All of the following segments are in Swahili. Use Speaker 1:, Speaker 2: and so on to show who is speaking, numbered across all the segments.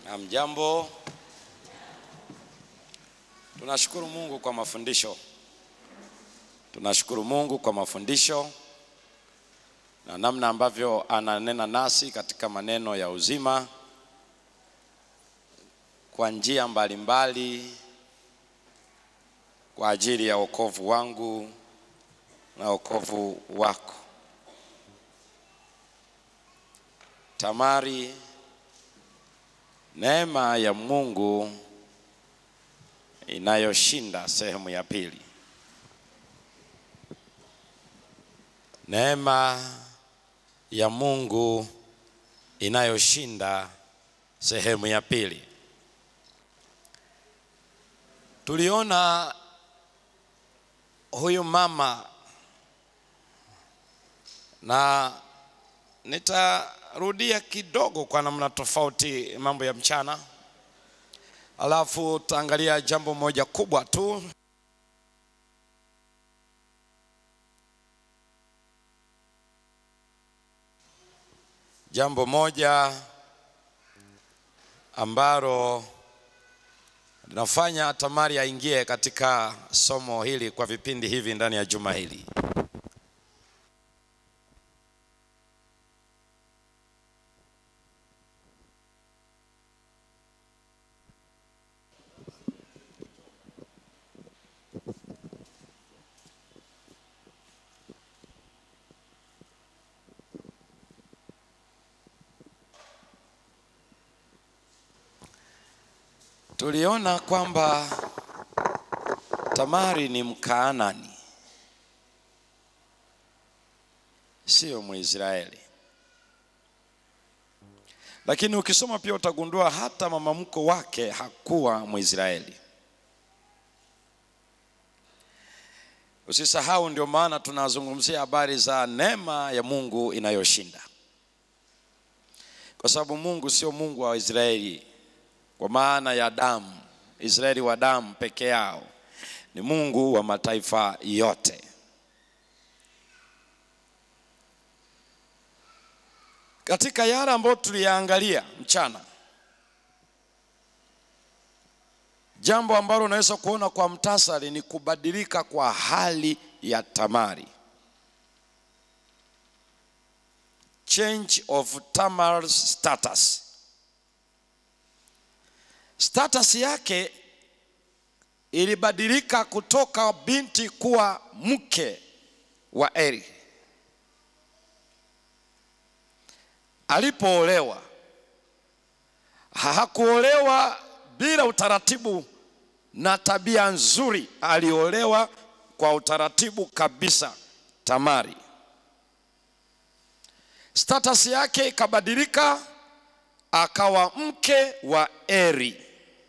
Speaker 1: Hamjambo. Tunashukuru Mungu kwa mafundisho. Tunashukuru Mungu kwa mafundisho na namna ambavyo ananena nasi katika maneno ya uzima kwa njia mbalimbali kwa ajili ya wokovu wangu na wokovu wako. Tamari, neema ya Mungu inayoshinda, sehemu ya pili. Neema ya Mungu inayoshinda, sehemu ya pili. Tuliona huyu mama na nitarudia kidogo kwa namna tofauti mambo ya mchana, alafu tutaangalia jambo moja kubwa tu. Jambo moja ambalo linafanya Tamari aingie katika somo hili kwa vipindi hivi ndani ya juma hili. Tuliona kwamba Tamari ni Mkaanani, sio Mwisraeli. Lakini ukisoma pia utagundua hata mama mkwe wake hakuwa Mwisraeli. Usisahau, ndio maana tunazungumzia habari za neema ya Mungu inayoshinda, kwa sababu Mungu sio Mungu wa Israeli kwa maana ya damu, Israeli wa damu peke yao, ni Mungu wa mataifa yote. Katika yale ambayo tuliyaangalia mchana, jambo ambalo unaweza kuona kwa mtasari ni kubadilika kwa hali ya Tamari, change of Tamar's status status yake ilibadilika kutoka binti kuwa mke wa Eri. Alipoolewa hakuolewa bila utaratibu na tabia nzuri, aliolewa kwa utaratibu kabisa. Tamari, status yake ikabadilika, akawa mke wa Eri.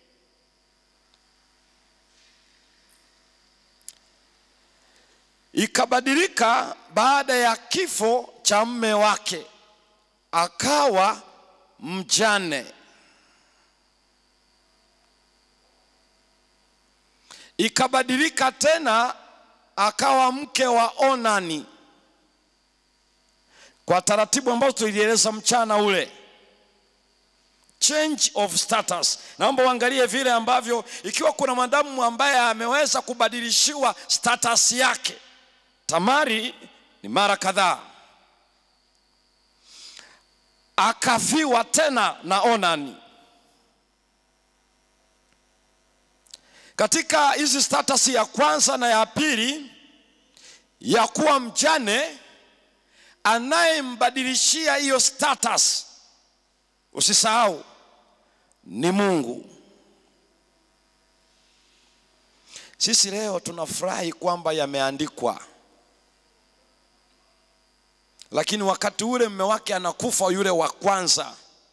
Speaker 1: Ikabadilika baada ya kifo cha mme wake, akawa mjane. Ikabadilika tena akawa mke wa Onani, kwa taratibu ambazo tulieleza mchana ule change of status. Naomba uangalie vile ambavyo, ikiwa kuna mwanadamu ambaye ameweza kubadilishiwa status yake, Tamari ni mara kadhaa. Akafiwa tena na Onani. Katika hizi status ya kwanza na ya pili ya kuwa mjane, anayembadilishia hiyo status Usisahau ni Mungu. Sisi leo tunafurahi kwamba yameandikwa, lakini wakati ule mme wake anakufa yule wa kwanza,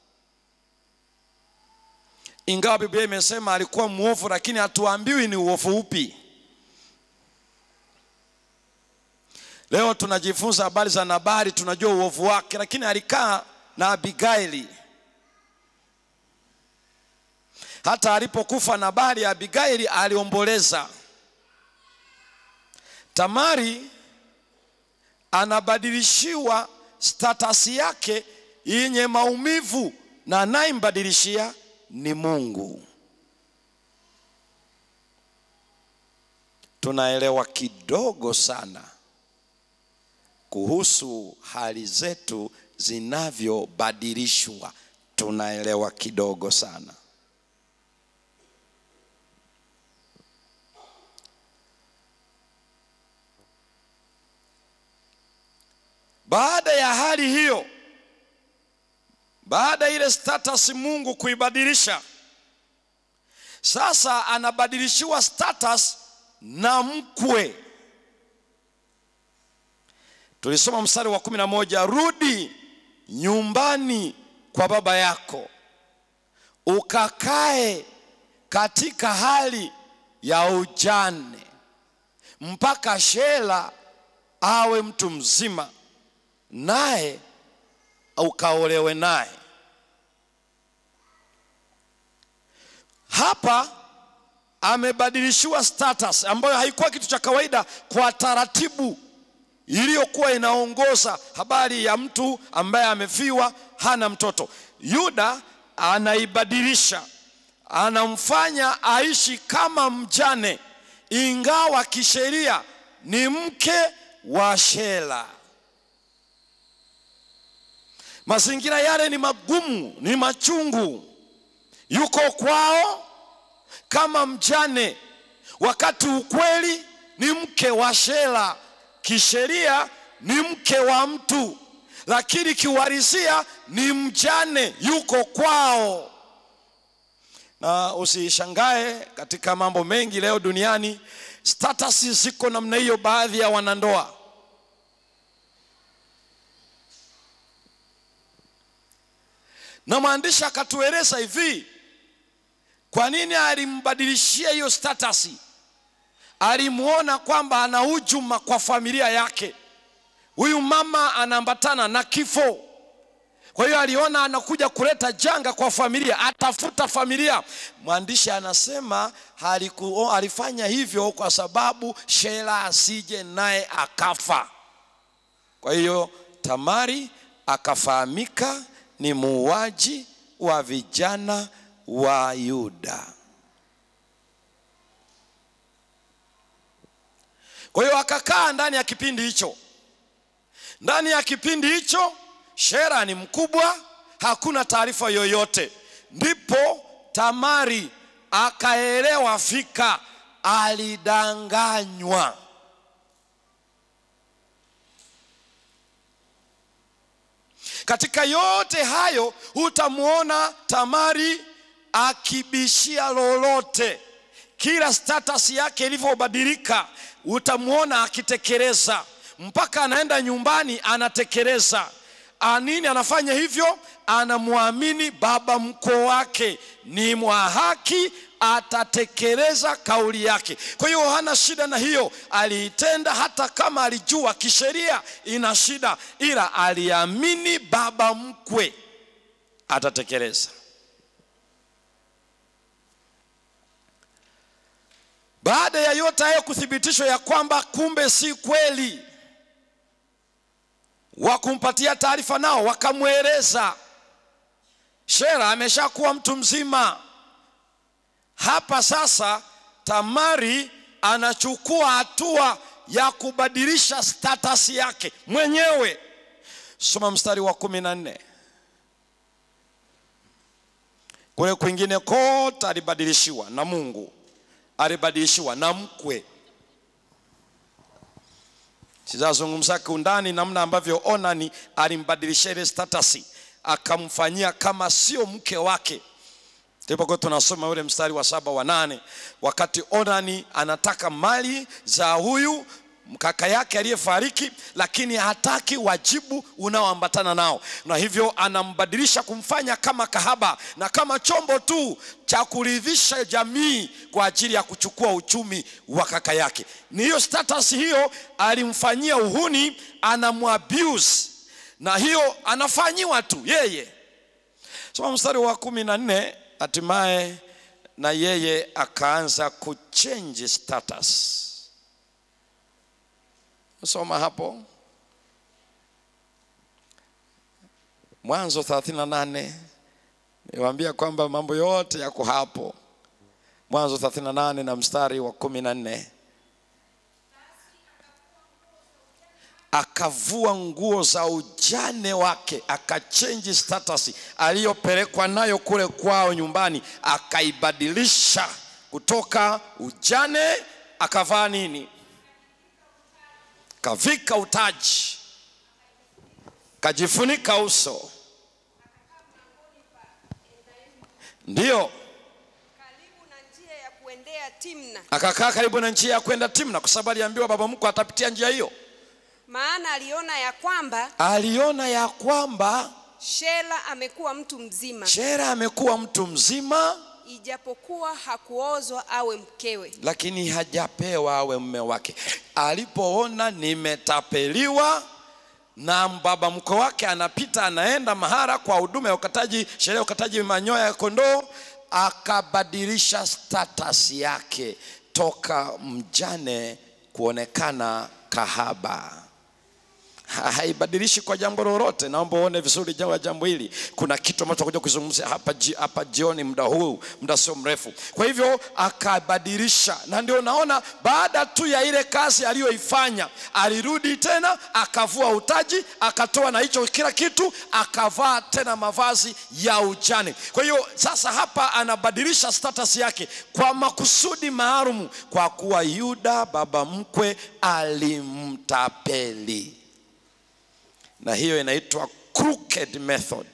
Speaker 1: ingawa Biblia imesema alikuwa mwovu, lakini hatuambiwi ni uovu upi. Leo tunajifunza habari za Nabali, tunajua uovu wake, lakini alikaa na Abigaili hata alipokufa Nabali, Abigaili aliomboleza. Tamari anabadilishiwa status yake yenye maumivu na anayembadilishia ni Mungu. Tunaelewa kidogo sana kuhusu hali zetu zinavyobadilishwa, tunaelewa kidogo sana. Baada ya hali hiyo, baada ile status Mungu kuibadilisha, sasa anabadilishiwa status na mkwe. Tulisoma mstari wa kumi na moja, rudi nyumbani kwa baba yako ukakae katika hali ya ujane mpaka Shela awe mtu mzima, naye ukaolewe naye. Hapa amebadilishiwa status ambayo haikuwa kitu cha kawaida kwa taratibu iliyokuwa inaongoza habari ya mtu ambaye amefiwa hana mtoto. Yuda anaibadilisha, anamfanya aishi kama mjane, ingawa kisheria ni mke wa Shela. Mazingira yale ni magumu, ni machungu. Yuko kwao kama mjane, wakati ukweli ni mke wa Shela. Kisheria ni mke wa mtu, lakini kiuhalisia ni mjane, yuko kwao. Na usishangae katika mambo mengi leo duniani, status ziko namna hiyo, baadhi ya wanandoa na mwandishi akatueleza hivi, kwa nini alimbadilishia hiyo status. Alimuona kwamba ana hujuma kwa familia yake, huyu mama anaambatana na kifo. Kwa hiyo aliona anakuja kuleta janga kwa familia, atafuta familia. Mwandishi anasema haliku, alifanya hivyo kwa sababu Shela asije naye akafa. Kwa hiyo Tamari akafahamika ni muuaji wa vijana wa Yuda. Kwa hiyo akakaa ndani ya kipindi hicho. Ndani ya kipindi hicho Shera ni mkubwa, hakuna taarifa yoyote. Ndipo Tamari akaelewa fika, alidanganywa. Katika yote hayo hutamwona Tamari akibishia lolote. Kila status yake ilivyobadilika, utamwona akitekeleza, mpaka anaenda nyumbani anatekeleza. Anini anafanya hivyo? Anamwamini baba mkwe wake ni mwa haki, atatekeleza kauli yake. Kwa hiyo hana shida na hiyo, aliitenda hata kama alijua kisheria ina shida, ila aliamini baba mkwe atatekeleza. Baada ya yote hayo kuthibitishwa ya kwamba kumbe si kweli, wa kumpatia taarifa nao wakamweleza, Shera ameshakuwa mtu mzima. Hapa sasa Tamari anachukua hatua ya kubadilisha status yake mwenyewe. Soma mstari wa kumi na nne. Kule kwingine kote alibadilishiwa na Mungu, alibadilishiwa na mkwe. Sizazungumza kiundani namna ambavyo Onani alimbadilisha ile status, akamfanyia kama sio mke wake. Tulipokuwa tunasoma ule mstari wa saba wa nane, wakati Onani anataka mali za huyu kaka yake aliyefariki, lakini hataki wajibu unaoambatana nao, na hivyo anambadilisha kumfanya kama kahaba na kama chombo tu cha kuridhisha jamii kwa ajili ya kuchukua uchumi wa kaka yake. Ni hiyo status hiyo alimfanyia uhuni, anamwabuse na hiyo anafanyiwa tu yeye. Soma mstari wa kumi na nne. Hatimaye na yeye akaanza kuchange status. Soma hapo Mwanzo 38 niwaambia kwamba mambo yote yako hapo mwanzo 38 na mstari wa kumi na nne akavua nguo za ujane wake akachenji status aliyopelekwa nayo kule kwao nyumbani akaibadilisha kutoka ujane akavaa nini kavika utaji kajifunika uso ndiyo
Speaker 2: karibu na njia ya kuendea Timna,
Speaker 1: akakaa karibu na njia ya kwenda timna kwa sababu aliambiwa baba mkwe atapitia njia hiyo
Speaker 2: maana aliona ya kwamba
Speaker 1: aliona ya kwamba
Speaker 2: Shela amekuwa mtu mzima,
Speaker 1: shera amekuwa mtu mzima
Speaker 2: ijapokuwa hakuozwa awe mkewe.
Speaker 1: lakini hajapewa awe mume wake alipoona nimetapeliwa na baba mkwe wake anapita anaenda mahara kwa huduma ya ukataji sherehe ya ukataji manyoya ya kondoo akabadilisha status yake toka mjane kuonekana kahaba Ha- haibadilishi kwa jambo lolote. Naomba uone vizuri jambo ya jambo hili. Kuna kitu ambacho tutakuja kuzungumzia hapa, ji, hapa jioni, muda huu, muda sio mrefu. Kwa hivyo akabadilisha, na ndio naona baada tu ya ile kazi aliyoifanya alirudi tena akavua utaji, akatoa na hicho kila kitu, akavaa tena mavazi ya ujane. Kwa hiyo sasa hapa anabadilisha status yake kwa makusudi maalum, kwa kuwa Yuda baba mkwe alimtapeli na hiyo inaitwa crooked method,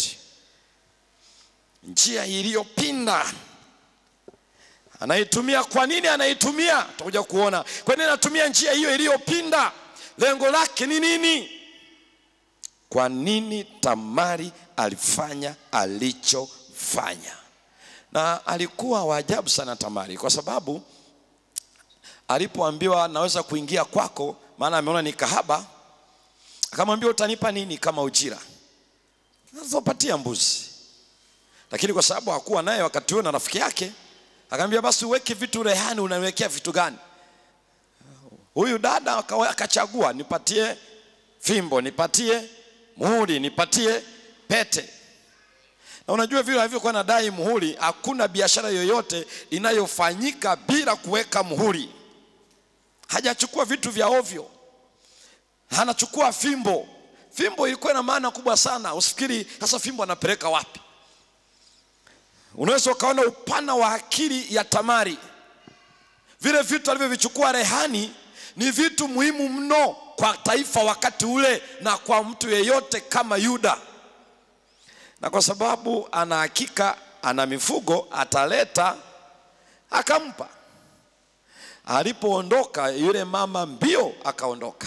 Speaker 1: njia iliyopinda. Anaitumia kwa nini? Anaitumia, tutakuja kuona kwa nini anatumia njia hiyo iliyopinda. Lengo lake ni nini? Kwa nini Tamari alifanya alichofanya? Na alikuwa wa ajabu sana Tamari, kwa sababu alipoambiwa naweza kuingia kwako, maana ameona ni kahaba akamwambia utanipa nini kama ujira? Nazopatia mbuzi. Lakini kwa sababu hakuwa naye wakati huo na rafiki yake, akamwambia basi uweke vitu rehani. Unawekea vitu gani? Huyu dada akawa- akachagua, nipatie fimbo, nipatie muhuri, nipatie pete. Na unajua vile alivyokuwa nadai muhuri, hakuna biashara yoyote inayofanyika bila kuweka muhuri. Hajachukua vitu vya ovyo anachukua fimbo. Fimbo ilikuwa na maana kubwa sana. Usifikiri sasa fimbo anapeleka wapi. Unaweza ukaona upana wa akili ya Tamari. Vile vitu alivyovichukua rehani ni vitu muhimu mno kwa taifa wakati ule na kwa mtu yeyote kama Yuda, na kwa sababu ana hakika ana mifugo ataleta, akampa. Alipoondoka yule mama mbio akaondoka.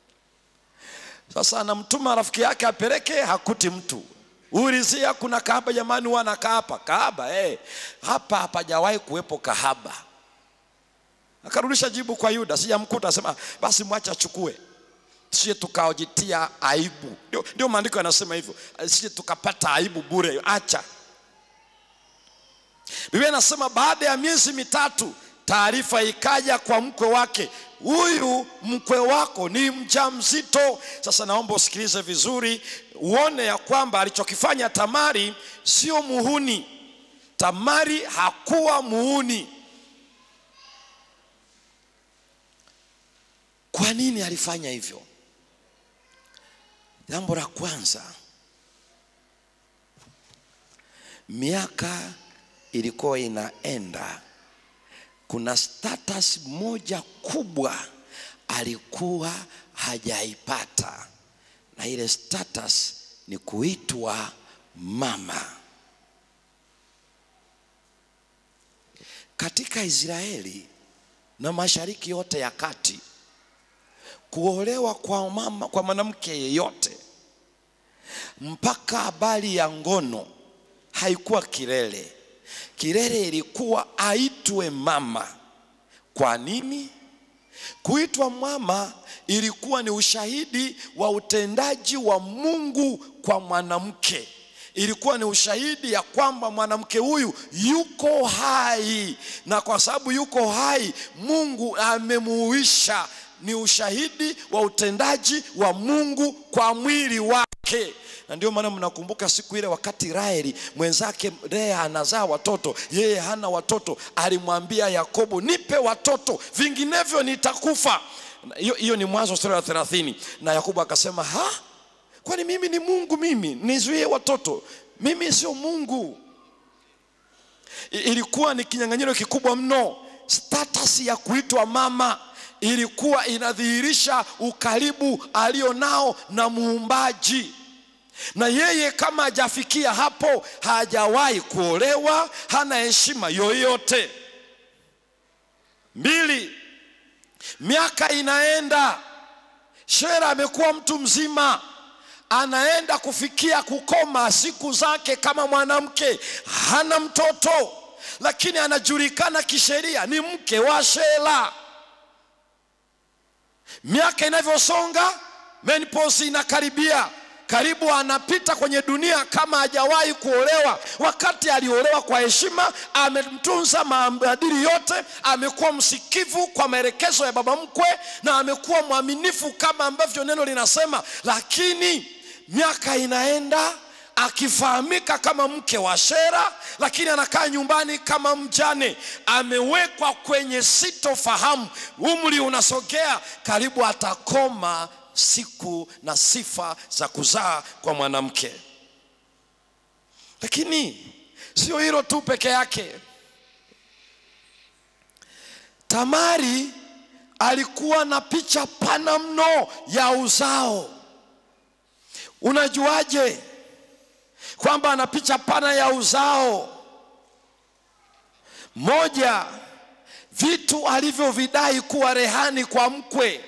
Speaker 1: Sasa anamtuma rafiki yake apeleke, hakuti mtu. Ulizia kuna kahaba jamani, wana kahaba kahaba, eh, hapa hapajawahi kuwepo kahaba. Akarudisha jibu kwa Yuda, sijamkuta. Asema basi mwache achukue, sije tukajitia aibu. Ndio, ndio maandiko yanasema hivyo, sije tukapata aibu bure, acha. Biblia inasema baada ya miezi mitatu taarifa ikaja kwa mkwe wake, huyu mkwe wako ni mjamzito. Sasa naomba usikilize vizuri, uone ya kwamba alichokifanya Tamari sio muhuni. Tamari hakuwa muhuni. Kwa nini alifanya hivyo? Jambo la kwanza, miaka ilikuwa inaenda kuna status moja kubwa alikuwa hajaipata, na ile status ni kuitwa mama. Katika Israeli na Mashariki yote ya Kati, kuolewa kwa mama, kwa mwanamke yeyote mpaka habari ya ngono haikuwa kilele. Kilele ilikuwa aitwe mama. Kwa nini? Kuitwa mama ilikuwa ni ushahidi wa utendaji wa Mungu kwa mwanamke. Ilikuwa ni ushahidi ya kwamba mwanamke huyu yuko hai, na kwa sababu yuko hai, Mungu amemuuisha. Ni ushahidi wa utendaji wa Mungu kwa mwili wake. na ndio maana mnakumbuka siku ile wakati Raheli mwenzake Lea anazaa watoto, yeye hana watoto, alimwambia Yakobo, nipe watoto, vinginevyo nitakufa. Hiyo hiyo ni Mwanzo sura ya 30, na Yakobo akasema ha, kwani mimi ni Mungu? Mimi nizuie watoto? Mimi sio Mungu. I- Ilikuwa ni kinyang'anyiro kikubwa mno. Status ya kuitwa mama ilikuwa inadhihirisha ukaribu alionao na muumbaji na yeye kama hajafikia hapo, hajawahi kuolewa, hana heshima yoyote. Mbili, miaka inaenda, Shera amekuwa mtu mzima, anaenda kufikia kukoma siku zake kama mwanamke, hana mtoto, lakini anajulikana kisheria ni mke wa Shela. Miaka inavyosonga, menopause inakaribia, karibu anapita kwenye dunia kama hajawahi kuolewa. Wakati aliolewa kwa heshima, amemtunza maadili yote, amekuwa msikivu kwa maelekezo ya baba mkwe na amekuwa mwaminifu kama ambavyo neno linasema, lakini miaka inaenda akifahamika kama mke wa Shera, lakini anakaa nyumbani kama mjane, amewekwa kwenye sitofahamu. Umri unasogea, karibu atakoma siku na sifa za kuzaa kwa mwanamke. Lakini sio hilo tu peke yake. Tamari alikuwa na picha pana mno ya uzao. Unajuaje kwamba ana picha pana ya uzao? Moja, vitu alivyovidai kuwa rehani kwa mkwe.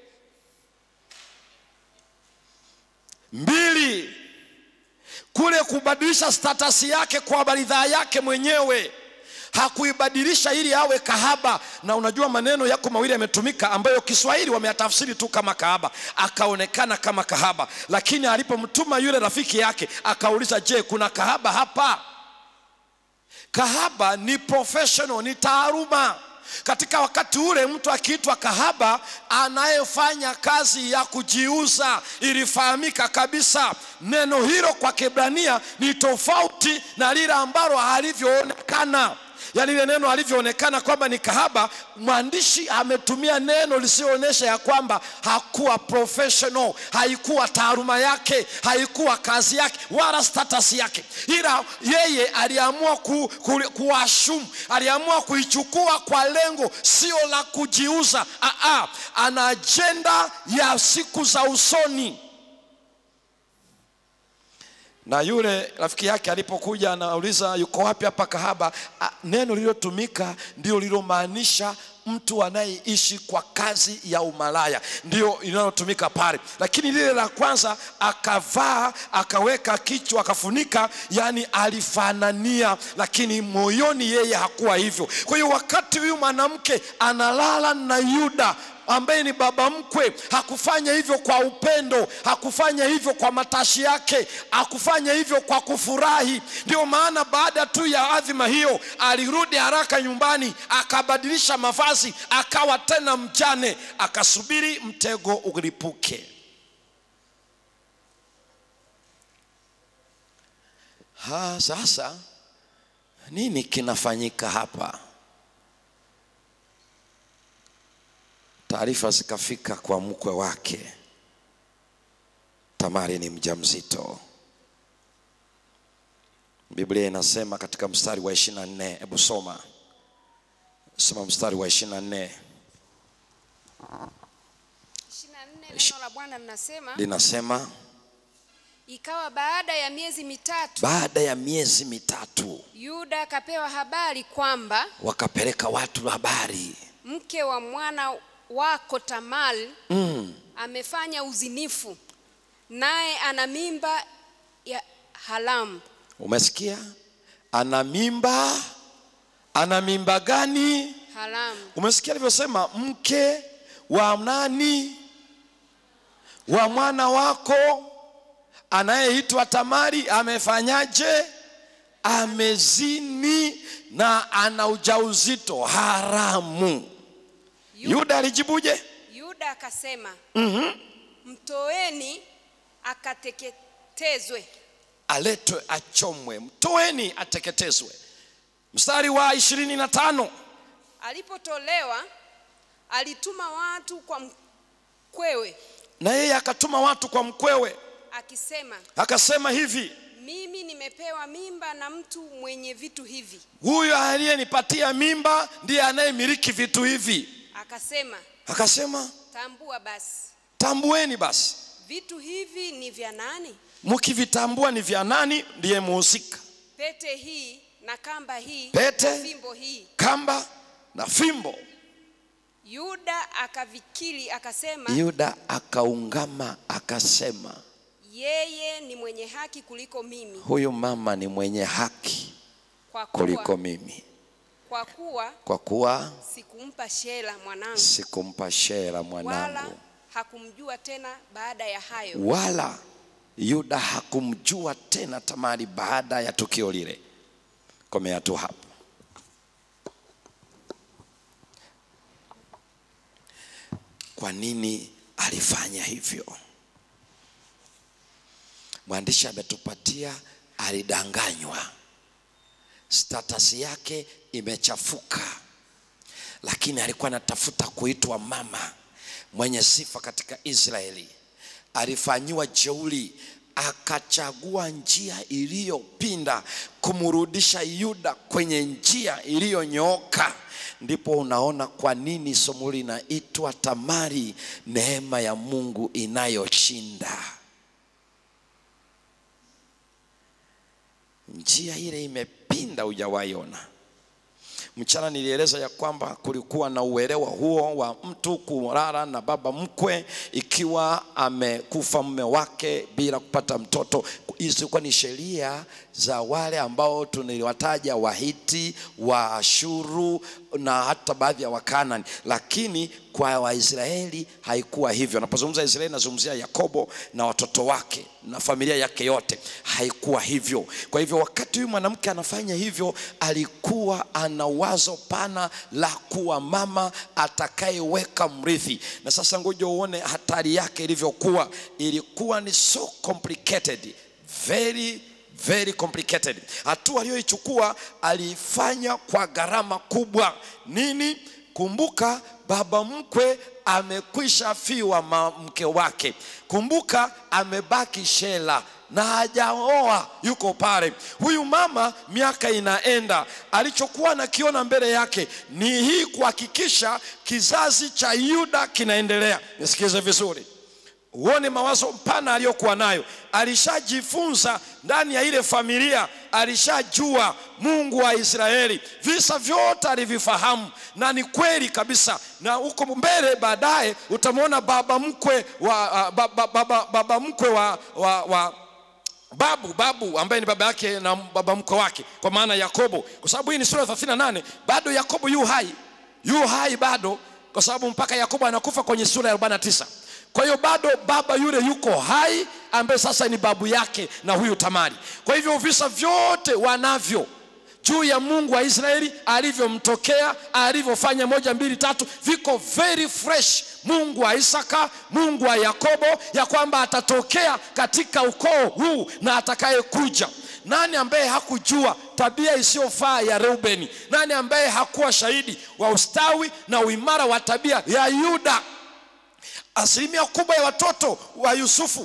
Speaker 1: Mbili, kule kubadilisha statasi yake kwa ridhaa yake mwenyewe hakuibadilisha ili awe kahaba. Na unajua maneno yako mawili yametumika ambayo Kiswahili wameyatafsiri tu kama kahaba, akaonekana kama kahaba, lakini alipomtuma yule rafiki yake akauliza, je, kuna kahaba hapa? Kahaba ni professional, ni taaluma. Katika wakati ule mtu akiitwa kahaba, anayefanya kazi ya kujiuza, ilifahamika kabisa. Neno hilo kwa Kiebrania ni tofauti na lile ambalo halivyoonekana yaani ile neno alivyoonekana kwamba ni kahaba, mwandishi ametumia neno lisioonyesha ya kwamba hakuwa professional, haikuwa taaluma yake, haikuwa kazi yake wala status yake, ila yeye aliamua ku, ku, kuashumu, aliamua kuichukua kwa lengo sio la kujiuza. Aa, ana ajenda ya siku za usoni na yule rafiki yake alipokuja anauliza yuko wapi hapa kahaba, a, neno lililotumika ndio lililomaanisha mtu anayeishi kwa kazi ya umalaya, ndio linalotumika pale. Lakini lile la kwanza akavaa, akaweka kichwa, akafunika, yani alifanania, lakini moyoni yeye hakuwa hivyo. Kwa hiyo wakati huyu mwanamke analala na Yuda ambaye ni baba mkwe, hakufanya hivyo kwa upendo, hakufanya hivyo kwa matashi yake, hakufanya hivyo kwa kufurahi. Ndio maana baada tu ya adhima hiyo alirudi haraka nyumbani, akabadilisha mavazi, akawa tena mjane, akasubiri mtego ulipuke. Ha, sasa nini kinafanyika hapa? Taarifa zikafika kwa mkwe wake, Tamari ni mjamzito. Biblia inasema katika mstari wa ishirini na nne hebu soma, soma mstari wa ishirini na nne
Speaker 2: 24 neno la Bwana linasema
Speaker 1: linasema
Speaker 2: ikawa baada ya miezi mitatu
Speaker 1: baada ya miezi mitatu
Speaker 2: Yuda akapewa habari kwamba
Speaker 1: wakapeleka watu habari
Speaker 2: mke wa mwana wako Tamari
Speaker 1: mm.
Speaker 2: amefanya uzinifu naye ana mimba ya haramu.
Speaker 1: Umesikia? Ana mimba. Ana mimba gani?
Speaker 2: Haramu.
Speaker 1: Umesikia alivyosema, mke wa nani? Wa mwana wako anayeitwa Tamari amefanyaje? Amezini na ana ujauzito haramu. Yuda alijibuje?
Speaker 2: Yuda akasema
Speaker 1: Mhm.
Speaker 2: mtoeni akateketezwe ateketezwe.
Speaker 1: aletwe achomwe mtoeni ateketezwe mstari wa ishirini na tano
Speaker 2: Alipotolewa alituma watu kwa mkwewe
Speaker 1: na yeye akatuma watu kwa mkwewe
Speaker 2: akisema,
Speaker 1: akasema hivi
Speaker 2: mimi nimepewa mimba na mtu mwenye vitu hivi.
Speaker 1: huyu aliyenipatia mimba ndiye anayemiliki vitu hivi
Speaker 2: Akasema,
Speaker 1: akasema
Speaker 2: tambua basi
Speaker 1: tambueni basi
Speaker 2: vitu hivi ni vya nani?
Speaker 1: mkivitambua ni vya nani ndiye muhusika
Speaker 2: Pete hii na kamba hii
Speaker 1: Pete.
Speaker 2: na fimbo hii.
Speaker 1: kamba na fimbo
Speaker 2: Yuda akavikiri akasema,
Speaker 1: yuda akaungama akasema
Speaker 2: yeye ni mwenye haki kuliko mimi,
Speaker 1: huyu mama ni mwenye haki
Speaker 2: kwa
Speaker 1: kuliko
Speaker 2: kuwa,
Speaker 1: mimi
Speaker 2: kwa kuwa
Speaker 1: kwa kuwa
Speaker 2: sikumpa Shela mwanangu,
Speaker 1: sikumpa shera
Speaker 2: wala
Speaker 1: mwanangu
Speaker 2: hakumjua tena baada ya hayo.
Speaker 1: wala yuda hakumjua tena tamari baada ya tukio lile komea tu hapo kwa nini alifanya hivyo mwandishi ametupatia alidanganywa status yake imechafuka lakini alikuwa anatafuta kuitwa mama mwenye sifa katika Israeli. Alifanyiwa jeuri, akachagua njia iliyopinda kumrudisha Yuda kwenye njia iliyonyooka. Ndipo unaona kwa nini somo linaitwa Tamari, neema ya Mungu inayoshinda. Njia ile imepinda, hujawahi ona. Mchana nilieleza ya kwamba kulikuwa na uelewa huo wa mtu kulala na baba mkwe ikiwa amekufa mume wake bila kupata mtoto. Hizi zilikuwa ni sheria za wale ambao tuniliwataja Wahiti, Waashuru na hata baadhi ya Wakanani, lakini kwa Waisraeli haikuwa hivyo. Napozungumza Israeli, nazungumzia Yakobo na watoto wake na familia yake yote, haikuwa hivyo. Kwa hivyo wakati huyu mwanamke anafanya hivyo, alikuwa ana wazo pana la kuwa mama atakayeweka mrithi. Na sasa ngoja uone hatari yake ilivyokuwa. Ilikuwa ni so complicated, very very complicated. Hatua aliyoichukua aliifanya kwa gharama kubwa. Nini? Kumbuka baba mkwe amekwisha fiwa ma- mke wake. Kumbuka amebaki Shela na hajaoa, yuko pale. Huyu mama miaka inaenda, alichokuwa nakiona mbele yake ni hii kuhakikisha kizazi cha Yuda kinaendelea. Nisikize vizuri uone mawazo mpana aliyokuwa nayo. Alishajifunza ndani ya ile familia, alishajua Mungu wa Israeli, visa vyote alivifahamu, na ni kweli kabisa. Na huko mbele baadaye utamwona baba mkwe wa uh, baba, baba, baba mkwe wa, wa, wa babu babu ambaye ni baba yake na baba mkwe wake, kwa maana Yakobo, kwa sababu hii ni sura ya 38 bado Yakobo yu hai, yu hai bado, kwa sababu mpaka Yakobo anakufa kwenye sura ya 49. Kwa hiyo bado baba yule yuko hai, ambaye sasa ni babu yake na huyu Tamari. Kwa hivyo visa vyote wanavyo juu ya Mungu wa Israeli alivyomtokea, alivyofanya moja mbili tatu, viko very fresh. Mungu wa Isaka, Mungu wa Yakobo, ya kwamba atatokea katika ukoo huu na atakayekuja. Nani ambaye hakujua tabia isiyofaa ya Reubeni? Nani ambaye hakuwa shahidi wa ustawi na uimara wa tabia ya Yuda? Asilimia kubwa ya watoto wa Yusufu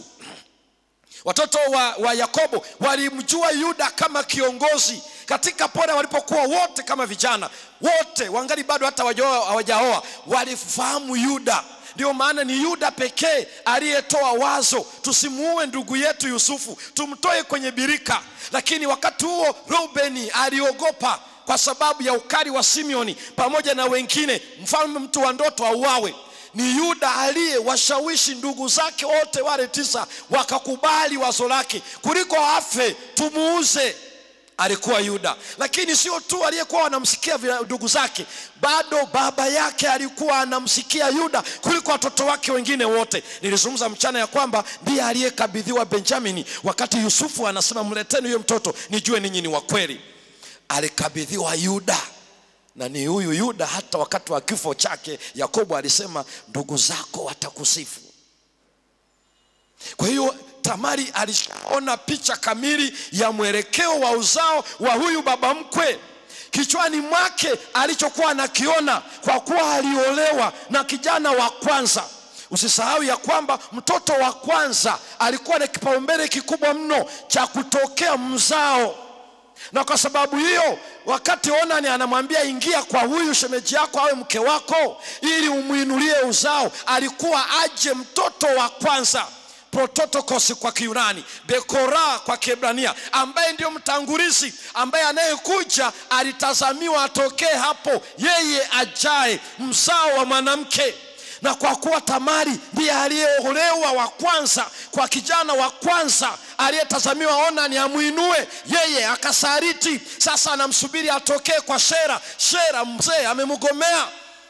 Speaker 1: watoto wa, wa Yakobo walimjua Yuda kama kiongozi katika pole walipokuwa wote kama vijana wote wangali bado hata hawajaoa hawajaoa, walifahamu Yuda. Ndio maana ni Yuda pekee aliyetoa wazo, tusimuue ndugu yetu Yusufu, tumtoe kwenye birika. Lakini wakati huo Reubeni aliogopa kwa sababu ya ukali wa Simeoni pamoja na wengine, mfalme mtu wa ndoto auawe ni Yuda aliyewashawishi ndugu zake wote wale tisa wakakubali wazo lake, kuliko afe tumuuze. Alikuwa Yuda, lakini sio tu aliyekuwa wanamsikia vile ndugu zake, bado baba yake alikuwa anamsikia Yuda kuliko watoto wake wengine wote. Nilizungumza mchana ya kwamba ndiye aliyekabidhiwa Benjamini, wakati Yusufu anasema mleteni huyo mtoto nijue ninyi ni wa kweli. Alikabidhiwa Yuda na ni huyu Yuda, hata wakati wa kifo chake Yakobo alisema ndugu zako watakusifu. Kwa hiyo Tamari alishaona picha kamili ya mwelekeo wa uzao wa huyu baba mkwe kichwani mwake alichokuwa anakiona, kwa kuwa aliolewa na kijana wa kwanza. Usisahau ya kwamba mtoto wa kwanza alikuwa na kipaumbele kikubwa mno cha kutokea mzao na kwa sababu hiyo wakati Onani anamwambia ingia kwa huyu shemeji yako awe mke wako ili umwinulie uzao, alikuwa aje mtoto wa kwanza prototokos kwa Kiyunani, Bekora kwa Kiebrania, ambaye ndio mtangulizi, ambaye anayekuja alitazamiwa atokee hapo, yeye ajaye mzao wa mwanamke na kwa kuwa Tamari ndiye aliyeolewa wa kwanza kwa kijana wa kwanza aliyetazamiwa Onani amwinue, yeye akasariti. Sasa anamsubiri atokee kwa Shera. Shera mzee amemgomea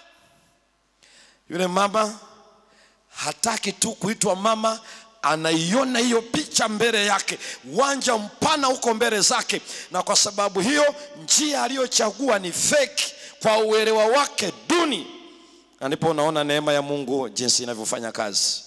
Speaker 1: yule mama, hataki tu kuitwa mama, anaiona hiyo picha mbele yake, uwanja mpana huko mbele zake, na kwa sababu hiyo njia aliyochagua ni feki kwa uelewa wake duni na ndipo unaona neema ya Mungu jinsi inavyofanya kazi.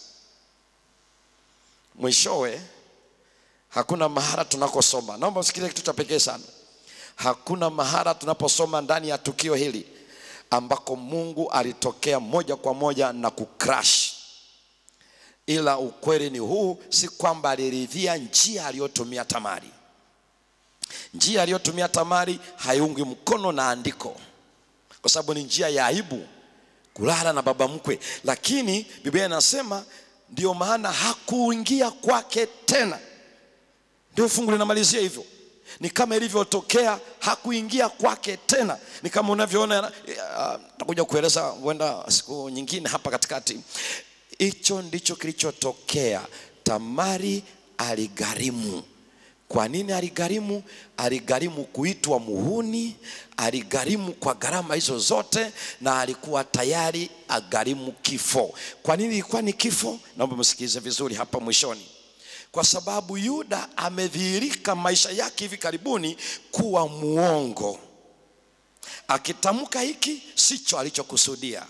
Speaker 1: Mwishowe, hakuna mahala tunakosoma, naomba usikilize kitu cha pekee sana. Hakuna mahala tunaposoma ndani ya tukio hili ambako Mungu alitokea moja kwa moja na kucrash, ila ukweli ni huu, si kwamba aliridhia njia aliyotumia Tamari. Njia aliyotumia Tamari haiungwi mkono na andiko, kwa sababu ni njia ya aibu kulala na baba mkwe, lakini Biblia inasema ndio maana hakuingia kwake tena. Ndio fungu linamalizia hivyo, ni kama ilivyotokea, hakuingia kwake tena. Ni kama unavyoona, takuja uh, kueleza huenda siku nyingine hapa katikati. Hicho ndicho kilichotokea. Tamari aligharimu. Kwa nini aligharimu? Aligharimu kuitwa muhuni, aligharimu kwa gharama hizo zote, na alikuwa tayari agharimu kifo. Kwa nini ilikuwa ni kifo? Naomba msikilize vizuri hapa mwishoni. Kwa sababu Yuda amedhihirika maisha yake hivi karibuni kuwa muongo, akitamka hiki sicho alichokusudia.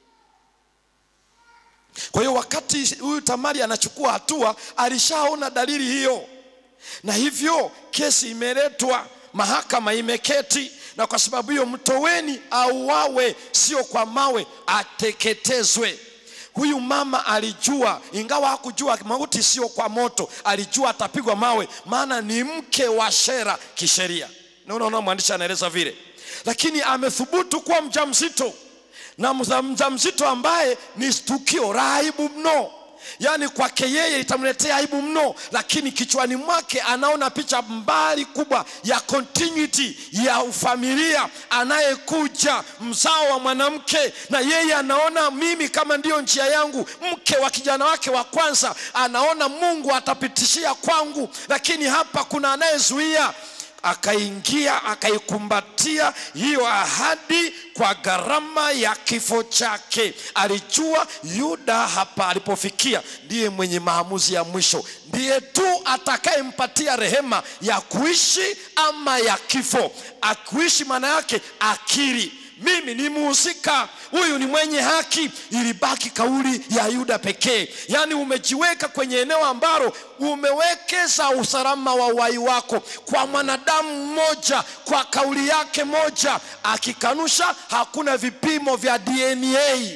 Speaker 1: Kwa hiyo wakati huyu Tamari anachukua hatua, alishaona dalili hiyo na hivyo kesi imeletwa, mahakama imeketi, na kwa sababu hiyo mtoweni auawe, sio kwa mawe, ateketezwe. Huyu mama alijua, ingawa hakujua mauti sio kwa moto, alijua atapigwa mawe, maana ni mke wa Shera kisheria. Na unaona mwandishi anaeleza vile, lakini amethubutu kuwa mjamzito, na mjamzito ambaye ni tukio la aibu mno yaani kwake yeye itamletea aibu mno, lakini kichwani mwake anaona picha mbali kubwa ya continuity ya ufamilia, anayekuja mzao wa mwanamke, na yeye anaona mimi kama ndiyo njia yangu, mke wa kijana wake wa kwanza, anaona Mungu atapitishia kwangu, lakini hapa kuna anayezuia akaingia akaikumbatia hiyo ahadi kwa gharama ya kifo chake. Alijua Yuda hapa alipofikia ndiye mwenye maamuzi ya mwisho, ndiye tu atakayempatia rehema ya kuishi ama ya kifo. Akuishi maana yake akiri mimi ni muhusika, huyu ni mwenye haki. Ilibaki kauli ya Yuda pekee, yaani umejiweka kwenye eneo ambalo umewekeza usalama wa uhai wako kwa mwanadamu mmoja, kwa kauli yake moja. Akikanusha, hakuna vipimo vya DNA.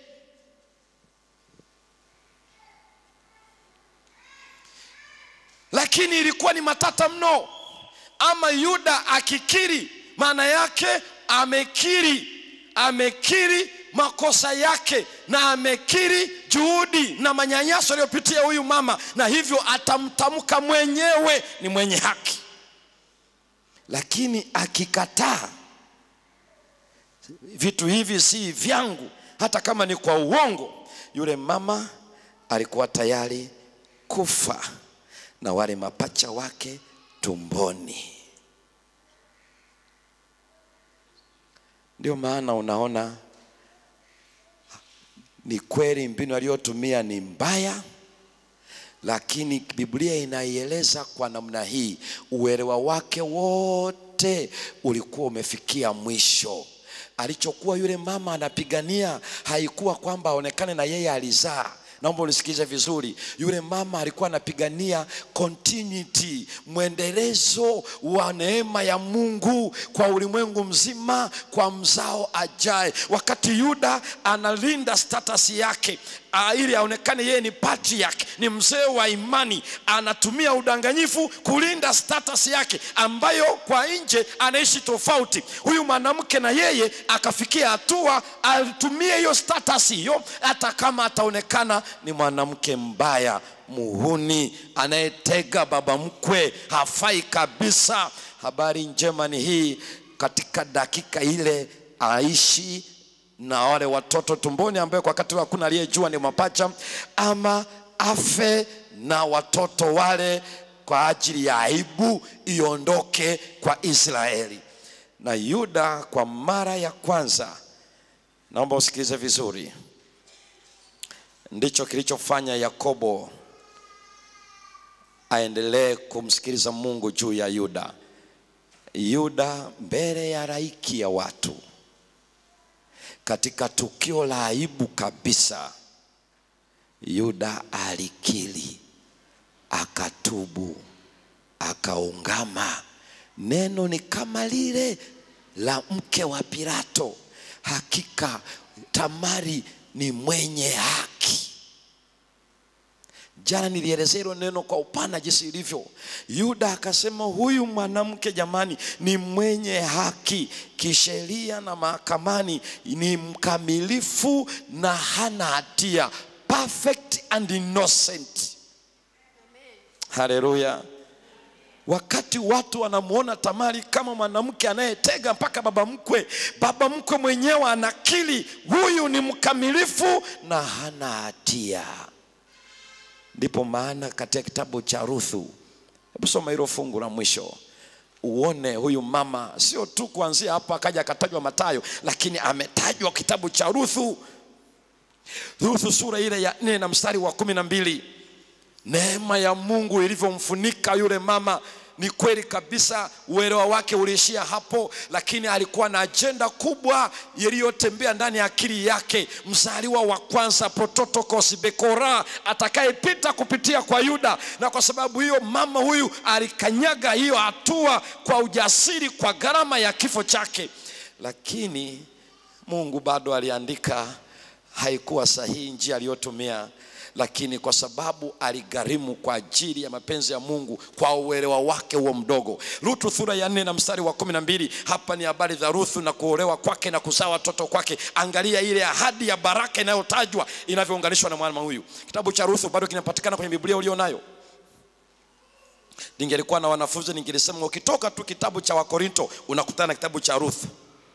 Speaker 1: Lakini ilikuwa ni matata mno. Ama Yuda akikiri, maana yake amekiri amekiri makosa yake na amekiri juhudi na manyanyaso aliyopitia huyu mama, na hivyo atamtamka mwenyewe ni mwenye haki. Lakini akikataa, vitu hivi si vyangu, hata kama ni kwa uongo, yule mama alikuwa tayari kufa na wale mapacha wake tumboni. Ndio maana unaona ni kweli mbinu aliyotumia ni mbaya, lakini Biblia inaieleza kwa namna hii, uelewa wake wote ulikuwa umefikia mwisho. Alichokuwa yule mama anapigania haikuwa kwamba aonekane na yeye alizaa naomba unisikize vizuri yule mama alikuwa anapigania continuity mwendelezo wa neema ya mungu kwa ulimwengu mzima kwa mzao ajaye wakati yuda analinda status yake uh, ili aonekane yeye ni patriarch ni mzee wa imani anatumia udanganyifu kulinda status yake ambayo kwa nje anaishi tofauti huyu mwanamke na yeye akafikia hatua atumie hiyo status hiyo hata kama ataonekana ni mwanamke mbaya muhuni anayetega baba mkwe hafai kabisa habari njema ni hii katika dakika ile aishi na wale watoto tumboni ambayo kwa wakati huo hakuna aliyejua ni mapacha ama afe na watoto wale kwa ajili ya aibu iondoke kwa israeli na yuda kwa mara ya kwanza naomba usikilize vizuri ndicho kilichofanya yakobo aendelee kumsikiliza mungu juu ya yuda yuda mbele ya raiki ya watu katika tukio la aibu kabisa yuda alikili akatubu akaungama neno ni kama lile la mke wa pilato hakika tamari ni mwenye haki jana nilielezea hilo neno kwa upana jinsi ilivyo yuda akasema huyu mwanamke jamani ni mwenye haki kisheria na mahakamani ni mkamilifu na hana hatia perfect and innocent haleluya wakati watu wanamwona tamari kama mwanamke anayetega mpaka baba mkwe baba mkwe mwenyewe anakili huyu ni mkamilifu na hana hatia ndipo maana katika kitabu cha ruthu hebu soma hilo fungu la mwisho uone huyu mama sio tu kuanzia hapo akaja akatajwa matayo lakini ametajwa kitabu cha ruthu ruthu sura ile ya nne na mstari wa kumi na mbili neema ya mungu ilivyomfunika yule mama ni kweli kabisa uelewa wake uliishia hapo lakini alikuwa na ajenda kubwa iliyotembea ndani ya akili yake mzaliwa wa kwanza prototokos bekora atakayepita kupitia kwa yuda na kwa sababu hiyo mama huyu alikanyaga hiyo hatua kwa ujasiri kwa gharama ya kifo chake lakini mungu bado aliandika haikuwa sahihi njia aliyotumia lakini kwa sababu aligharimu kwa ajili ya mapenzi ya mungu kwa uelewa wake huo mdogo rutu sura ya nne na mstari wa kumi na mbili hapa ni habari za ruthu na kuolewa kwake na kuzaa watoto kwake angalia ile ahadi ya baraka inayotajwa inavyounganishwa na mwana huyu kitabu cha ruthu bado kinapatikana kwenye biblia ulio nayo ningelikuwa na wanafunzi ningelisema ukitoka tu kitabu cha wakorinto unakutana na kitabu cha ruthu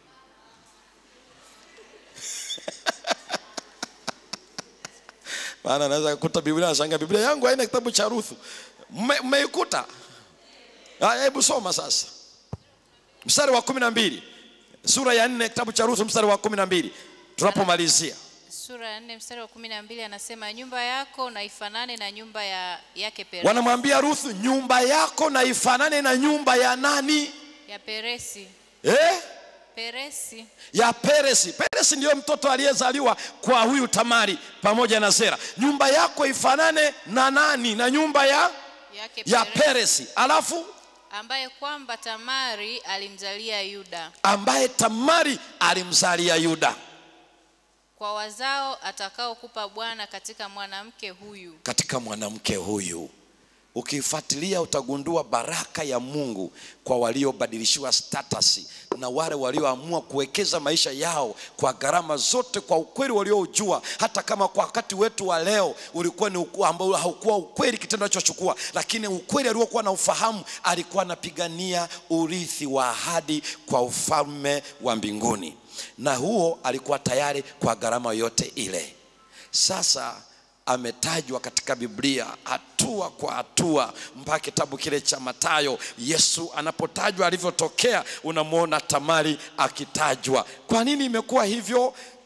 Speaker 1: maana naweza kukuta biblia nashangaa biblia yangu haina kitabu cha ruthu Mme- mmeikuta haya hebu soma sasa mstari wa kumi na mbili sura ya nne kitabu cha ruthu mstari wa kumi na mbili tunapomalizia
Speaker 3: sura ya nne mstari wa kumi na mbili anasema nyumba yako na ifanane na nyumba ya yake Peresi,
Speaker 1: wanamwambia ruthu nyumba yako na ifanane na nyumba ya nani
Speaker 3: ya Peresi
Speaker 1: eh?
Speaker 3: Peresi
Speaker 1: ya peresi peresi ndiyo mtoto aliyezaliwa kwa huyu tamari pamoja na zera nyumba yako ifanane na nani na nyumba ya
Speaker 3: yake
Speaker 1: ya
Speaker 3: Peresi,
Speaker 1: peresi alafu
Speaker 3: ambaye kwamba Tamari alimzalia Yuda
Speaker 1: ambaye tamari alimzalia yuda
Speaker 3: kwa wazao atakaokupa Bwana katika mwanamke huyu
Speaker 1: katika mwanamke huyu ukifuatilia utagundua baraka ya mungu kwa waliobadilishiwa status na wale walioamua kuwekeza maisha yao kwa gharama zote kwa ukweli walioujua hata kama kwa wakati wetu wa leo ulikuwa ni uku- ambao haukuwa ukweli kitendo alichochukua lakini ukweli aliokuwa na ufahamu alikuwa anapigania urithi wa ahadi kwa ufalme wa mbinguni na huo alikuwa tayari kwa gharama yote ile sasa ametajwa katika biblia hatua kwa hatua mpaka kitabu kile cha matayo yesu anapotajwa alivyotokea unamwona tamari akitajwa kwa nini imekuwa hivyo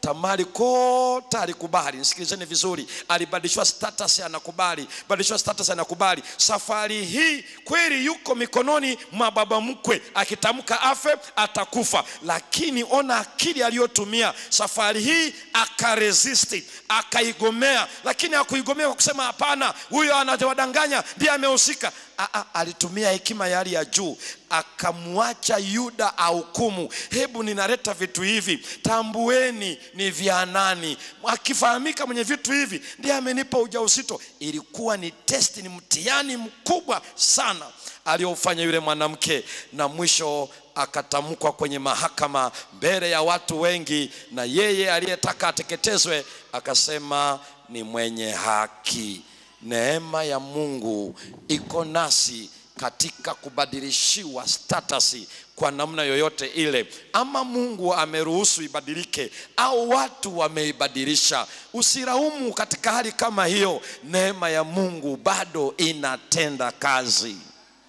Speaker 1: Tamari kote alikubali. Nisikilizeni vizuri, alibadilishwa status, anakubali, badilishwa status, anakubali. Safari hii kweli yuko mikononi mwa baba mkwe, akitamka afe atakufa, lakini ona akili aliyotumia safari hii, akaresist, akaigomea, lakini hakuigomea kwa kusema hapana, huyo anawadanganya, ndiye amehusika. Aa, alitumia hekima ya hali ya juu akamwacha Yuda ahukumu. Hebu ninaleta vitu hivi, tambueni ni vya nani. Akifahamika mwenye vitu hivi ndiye amenipa ujauzito. Ilikuwa ni testi, ni mtihani mkubwa sana aliofanya yule mwanamke, na mwisho akatamkwa kwenye mahakama mbele ya watu wengi, na yeye aliyetaka ateketezwe akasema ni mwenye haki. Neema ya Mungu iko nasi katika kubadilishiwa status kwa namna yoyote ile, ama Mungu ameruhusu ibadilike au watu wameibadilisha. Usiraumu katika hali kama hiyo, neema ya Mungu bado inatenda kazi.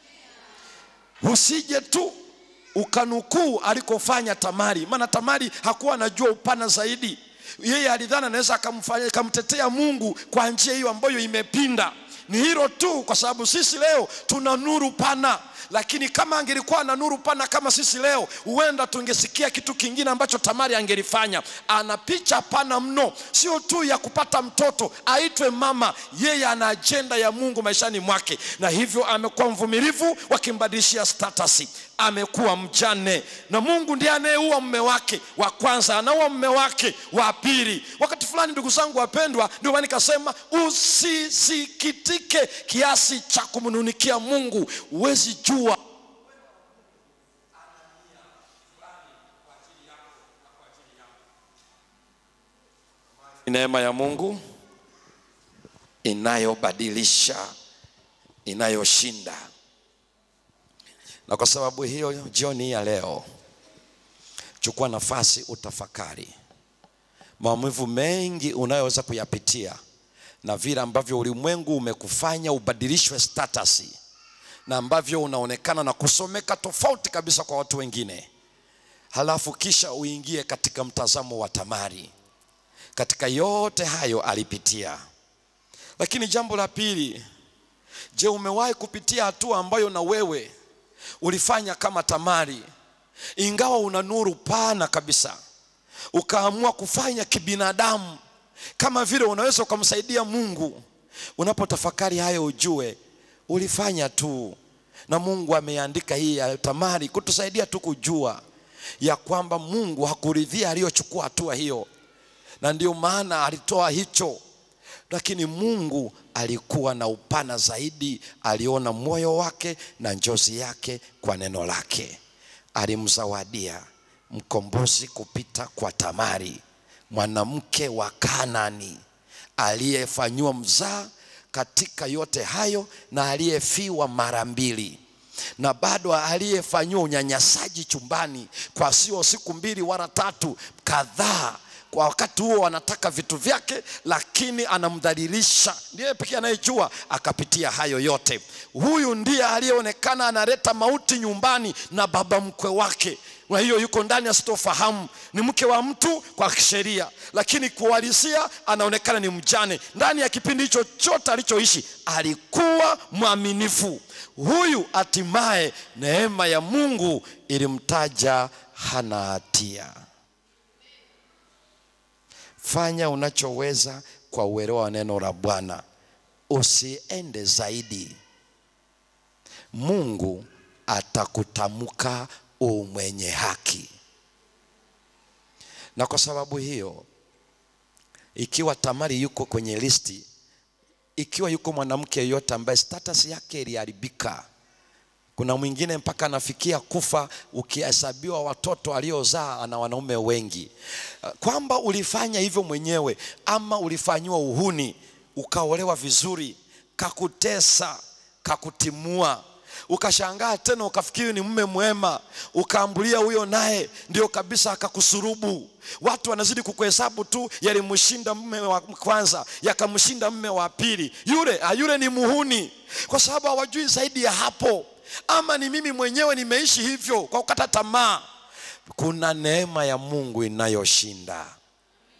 Speaker 1: Usije tu ukanukuu alikofanya Tamari, maana Tamari hakuwa anajua upana zaidi. Yeye alidhani anaweza akamfanya akamtetea Mungu kwa njia hiyo ambayo imepinda. Ni hilo tu, kwa sababu sisi leo tuna nuru pana, lakini kama angelikuwa na nuru pana kama sisi leo, huenda tungesikia kitu kingine ambacho Tamari angelifanya. Ana picha pana mno, sio tu ya kupata mtoto aitwe mama, yeye ana ajenda ya Mungu maishani mwake, na hivyo amekuwa mvumilivu, wakimbadilishia status amekuwa mjane na Mungu ndiye anayeua mume wake wa kwanza, anaua mume wake wa pili. Wakati fulani, ndugu zangu wapendwa, ndio maana nikasema usisikitike kiasi cha kumnunikia Mungu. Huwezi jua neema ya Mungu inayobadilisha, inayoshinda na kwa sababu hiyo jioni hii ya leo, chukua nafasi utafakari maumivu mengi unayoweza kuyapitia na vile ambavyo ulimwengu umekufanya ubadilishwe status na ambavyo unaonekana na kusomeka tofauti kabisa kwa watu wengine, halafu kisha uingie katika mtazamo wa Tamari. Katika yote hayo alipitia, lakini jambo la pili, je, umewahi kupitia hatua ambayo na wewe ulifanya kama Tamari, ingawa una nuru pana kabisa, ukaamua kufanya kibinadamu, kama vile unaweza ukamsaidia Mungu. Unapotafakari hayo, ujue ulifanya tu, na Mungu ameandika hii ya Tamari kutusaidia tu kujua ya kwamba Mungu hakuridhia aliyochukua hatua hiyo, na ndio maana alitoa hicho lakini Mungu alikuwa na upana zaidi, aliona moyo wake na njozi yake kwa neno lake. Alimzawadia mkombozi kupita kwa Tamari, mwanamke wa Kanani aliyefanyiwa mzaa katika yote hayo na aliyefiwa mara mbili na bado aliyefanyiwa unyanyasaji chumbani kwa sio siku mbili wala tatu, kadhaa kwa wakati huo wanataka vitu vyake, lakini anamdhalilisha. Ndiye pekee anayejua akapitia hayo yote. Huyu ndiye aliyeonekana analeta mauti nyumbani na baba mkwe wake. Kwa hiyo yuko ndani asitofahamu, ni mke wa mtu kwa kisheria, lakini kuhalisia anaonekana ni mjane. Ndani ya kipindi hicho chote alichoishi alikuwa mwaminifu. Huyu hatimaye neema ya Mungu ilimtaja hana hatia. Fanya unachoweza kwa uelewa wa neno la Bwana, usiende zaidi. Mungu atakutamka u mwenye haki. Na kwa sababu hiyo, ikiwa Tamari yuko kwenye listi, ikiwa yuko mwanamke yeyote ambaye status yake iliharibika, kuna mwingine mpaka anafikia kufa, ukihesabiwa watoto aliozaa ana wanaume wengi, kwamba ulifanya hivyo mwenyewe ama ulifanyiwa uhuni, ukaolewa vizuri, kakutesa, kakutimua ukashangaa tena ukafikiri ni mume mwema, ukaambulia huyo naye ndio kabisa akakusurubu. Watu wanazidi kukuhesabu tu, yalimshinda mume wa kwanza, yakamshinda mume wa pili, yule yule ni muhuni, kwa sababu hawajui zaidi ya hapo. Ama ni mimi mwenyewe nimeishi hivyo kwa kukata tamaa. Kuna neema ya Mungu inayoshinda.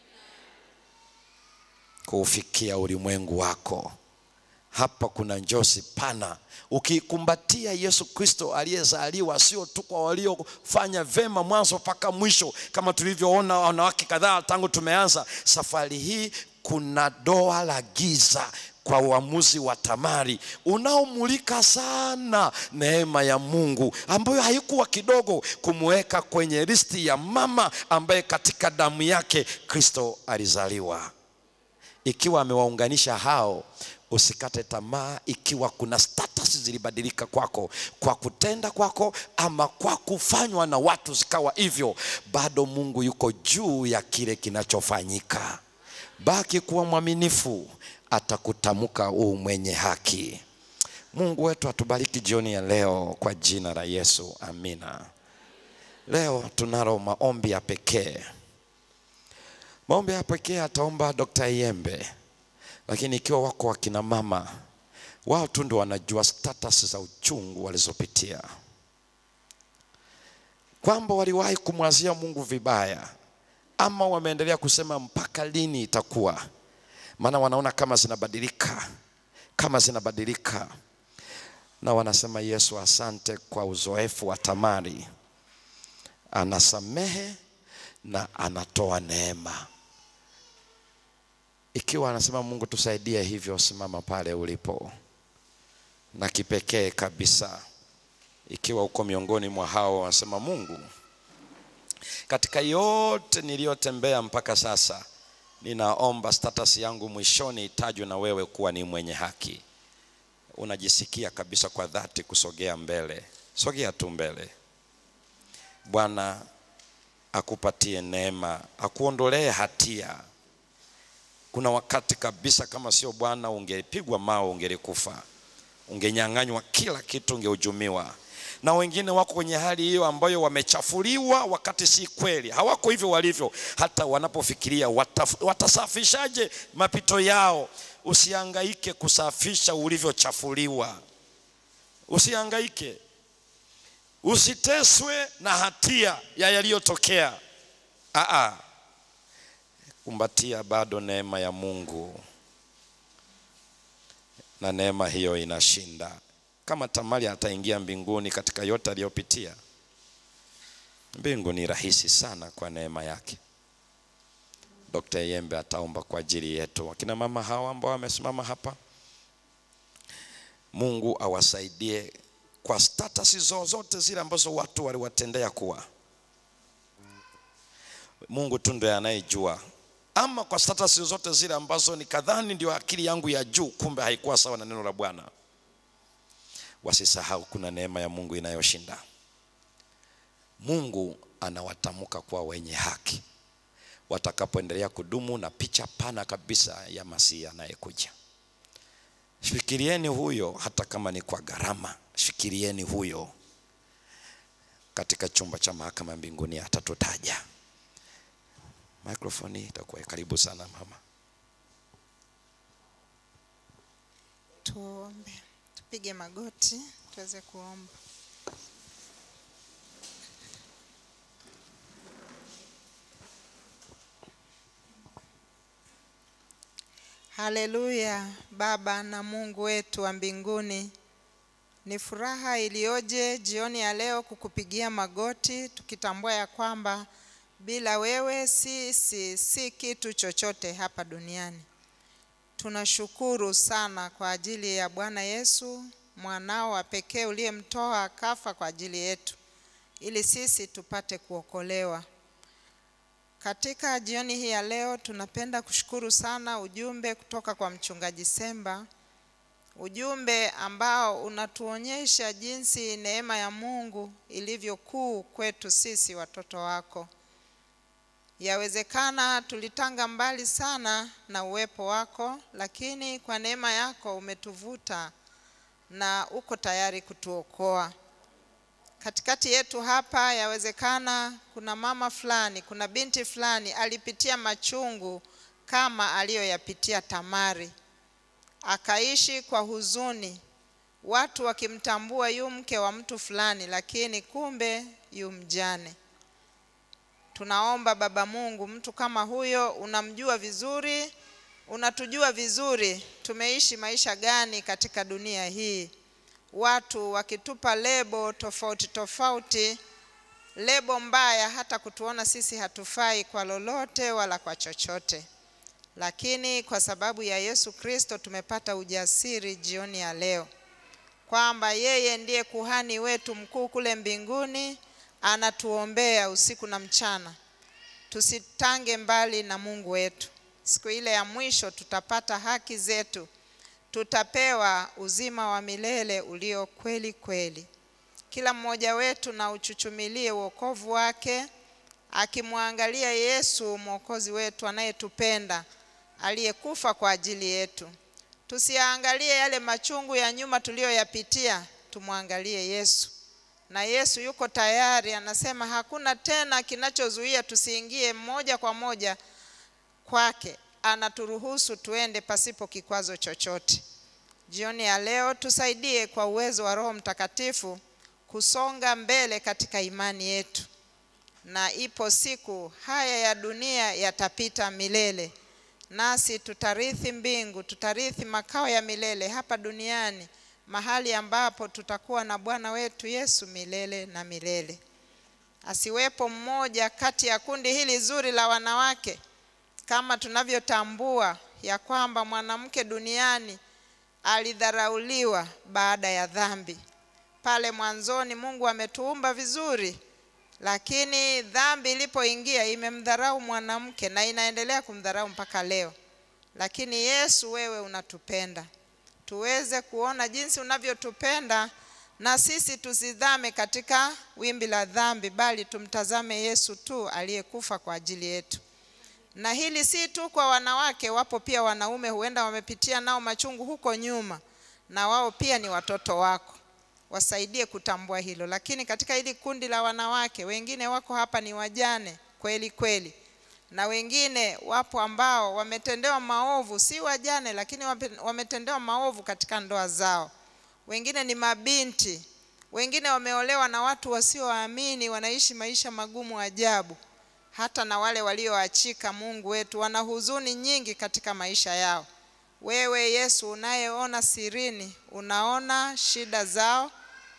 Speaker 1: kuufikia ulimwengu wako. Hapa kuna njozi pana. Ukikumbatia Yesu Kristo aliyezaliwa, sio tu kwa waliofanya vema mwanzo mpaka mwisho, kama tulivyoona wanawake kadhaa tangu tumeanza safari hii. Kuna doa la giza kwa uamuzi wa Tamari unaomulika sana neema ya Mungu ambayo haikuwa kidogo kumweka kwenye listi ya mama ambaye katika damu yake Kristo alizaliwa. Ikiwa amewaunganisha hao, usikate tamaa. Ikiwa kuna status zilibadilika kwako kwa kutenda kwako ama kwa kufanywa na watu zikawa hivyo, bado Mungu yuko juu ya kile kinachofanyika. Baki kuwa mwaminifu, atakutamka u mwenye haki. Mungu wetu atubariki jioni ya leo kwa jina la Yesu, amina. Leo tunalo maombi ya pekee. Maombi ya pekee ataomba Dr. Iyembe, lakini ikiwa wako wakina mama, wao tu ndio wanajua status za uchungu walizopitia, kwamba waliwahi kumwazia Mungu vibaya ama wameendelea kusema mpaka lini itakuwa, maana wanaona kama zinabadilika, kama zinabadilika, na wanasema Yesu, asante kwa uzoefu wa Tamari, anasamehe na anatoa neema. Ikiwa anasema Mungu tusaidie hivyo, simama pale ulipo, na kipekee kabisa, ikiwa uko miongoni mwa hao wanasema Mungu katika yote niliyotembea mpaka sasa, ninaomba status yangu mwishoni itajwe na wewe kuwa ni mwenye haki. Unajisikia kabisa kwa dhati kusogea mbele, sogea tu mbele. Bwana akupatie neema, akuondolee hatia. Kuna wakati kabisa, kama sio Bwana ungepigwa mawe, ungelikufa, ungenyang'anywa kila kitu, ungehujumiwa na wengine wako kwenye hali hiyo ambayo wamechafuliwa, wakati si kweli, hawako hivyo walivyo. Hata wanapofikiria wataf, watasafishaje mapito yao. Usihangaike kusafisha ulivyochafuliwa, usihangaike, usiteswe na hatia ya yaliyotokea. Aa, kumbatia bado neema ya Mungu, na neema hiyo inashinda kama Tamari ataingia mbinguni katika yote aliyopitia, mbingu ni rahisi sana kwa neema yake. Dr. Yembe ataomba kwa ajili yetu, wakina mama hawa ambao wamesimama hapa. Mungu awasaidie kwa status zozote zile ambazo watu waliwatendea kuwa. Mungu tu ndiye anayejua, ama kwa status zozote zile ambazo nikadhani ndio akili yangu ya juu, kumbe haikuwa sawa na neno la Bwana. Wasisahau kuna neema ya Mungu inayoshinda. Mungu anawatamka kwa wenye haki watakapoendelea kudumu na picha pana kabisa ya Masihi anayekuja. Fikirieni huyo, hata kama ni kwa gharama. Fikirieni huyo katika chumba cha mahakama ya mbinguni, atatutaja. Mikrofoni itakuwa karibu sana mama.
Speaker 4: Tuombe, tupige magoti tuweze kuomba. Haleluya! Baba na Mungu wetu wa mbinguni, ni furaha iliyoje jioni ya leo kukupigia magoti, tukitambua ya kwamba bila wewe sisi si kitu chochote hapa duniani. Tunashukuru sana kwa ajili ya Bwana Yesu mwanao wa pekee uliyemtoa akafa kwa ajili yetu ili sisi tupate kuokolewa. Katika jioni hii ya leo tunapenda kushukuru sana ujumbe kutoka kwa mchungaji Semba, ujumbe ambao unatuonyesha jinsi neema ya Mungu ilivyo kuu kwetu sisi watoto wako. Yawezekana tulitanga mbali sana na uwepo wako, lakini kwa neema yako umetuvuta na uko tayari kutuokoa. Katikati yetu hapa, yawezekana kuna mama fulani, kuna binti fulani alipitia machungu kama aliyoyapitia Tamari, akaishi kwa huzuni, watu wakimtambua yu mke wa mtu fulani, lakini kumbe yu mjane. Tunaomba Baba Mungu, mtu kama huyo unamjua vizuri unatujua vizuri tumeishi maisha gani katika dunia hii, watu wakitupa lebo tofauti tofauti, lebo mbaya, hata kutuona sisi hatufai kwa lolote wala kwa chochote. Lakini kwa sababu ya Yesu Kristo tumepata ujasiri jioni ya leo kwamba yeye ndiye kuhani wetu mkuu kule mbinguni, anatuombea usiku na mchana. Tusitange mbali na Mungu wetu. Siku ile ya mwisho tutapata haki zetu, tutapewa uzima wa milele ulio kweli kweli. Kila mmoja wetu na uchuchumilie wokovu wake, akimwangalia Yesu mwokozi wetu anayetupenda, aliyekufa kwa ajili yetu. Tusiangalie yale machungu ya nyuma tuliyoyapitia, tumwangalie Yesu. Na Yesu yuko tayari, anasema hakuna tena kinachozuia tusiingie moja kwa moja kwake. Anaturuhusu tuende pasipo kikwazo chochote. Jioni ya leo tusaidie kwa uwezo wa Roho Mtakatifu kusonga mbele katika imani yetu, na ipo siku haya ya dunia yatapita milele, nasi tutarithi mbingu, tutarithi makao ya milele hapa duniani, mahali ambapo tutakuwa na Bwana wetu Yesu milele na milele. Asiwepo mmoja kati ya kundi hili zuri la wanawake, kama tunavyotambua ya kwamba mwanamke duniani alidharauliwa baada ya dhambi. Pale mwanzoni Mungu ametuumba vizuri, lakini dhambi ilipoingia imemdharau mwanamke na inaendelea kumdharau mpaka leo. Lakini Yesu, wewe unatupenda, tuweze kuona jinsi unavyotupenda na sisi tusidhame katika wimbi la dhambi, bali tumtazame Yesu tu aliyekufa kwa ajili yetu. Na hili si tu kwa wanawake, wapo pia wanaume huenda wamepitia nao machungu huko nyuma, na wao pia ni watoto wako, wasaidie kutambua hilo. Lakini katika hili kundi la wanawake, wengine wako hapa ni wajane kweli kweli, na wengine wapo ambao wametendewa maovu, si wajane, lakini wape- wametendewa maovu katika ndoa zao. Wengine ni mabinti, wengine wameolewa na watu wasioamini, wanaishi maisha magumu ajabu hata na wale walioachika, Mungu wetu, wana huzuni nyingi katika maisha yao. Wewe Yesu unayeona sirini, unaona shida zao,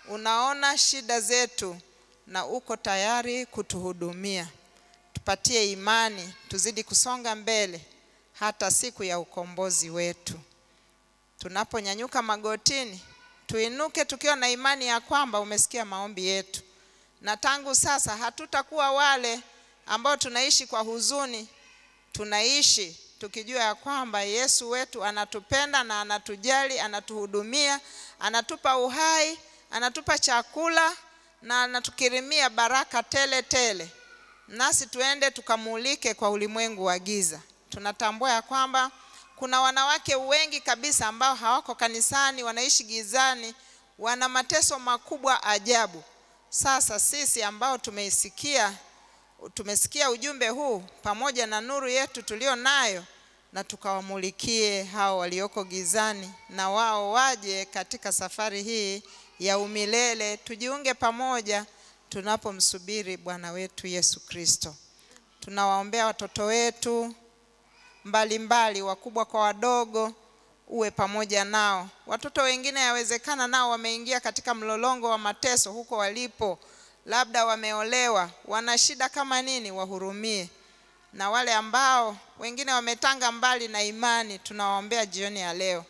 Speaker 4: unaona shida zetu, na uko tayari kutuhudumia. Tupatie imani, tuzidi kusonga mbele hata siku ya ukombozi wetu. Tunaponyanyuka magotini, tuinuke tukiwa na imani ya kwamba umesikia maombi yetu, na tangu sasa hatutakuwa wale ambao tunaishi kwa huzuni, tunaishi tukijua ya kwamba Yesu wetu anatupenda na anatujali, anatuhudumia, anatupa uhai, anatupa chakula na anatukirimia baraka tele tele, nasi tuende tukamulike kwa ulimwengu wa giza. Tunatambua ya kwamba kuna wanawake wengi kabisa ambao hawako kanisani, wanaishi gizani, wana mateso makubwa ajabu. Sasa sisi ambao tumeisikia tumesikia ujumbe huu pamoja na nuru yetu tulio nayo, na tukawamulikie hao walioko gizani, na wao waje katika safari hii ya umilele. Tujiunge pamoja tunapomsubiri Bwana wetu Yesu Kristo. Tunawaombea watoto wetu mbalimbali, wakubwa kwa wadogo, uwe pamoja nao. Watoto wengine yawezekana nao wameingia katika mlolongo wa mateso huko walipo labda wameolewa, wana shida kama nini, wahurumie. Na wale ambao wengine wametanga mbali na imani, tunawaombea jioni ya leo,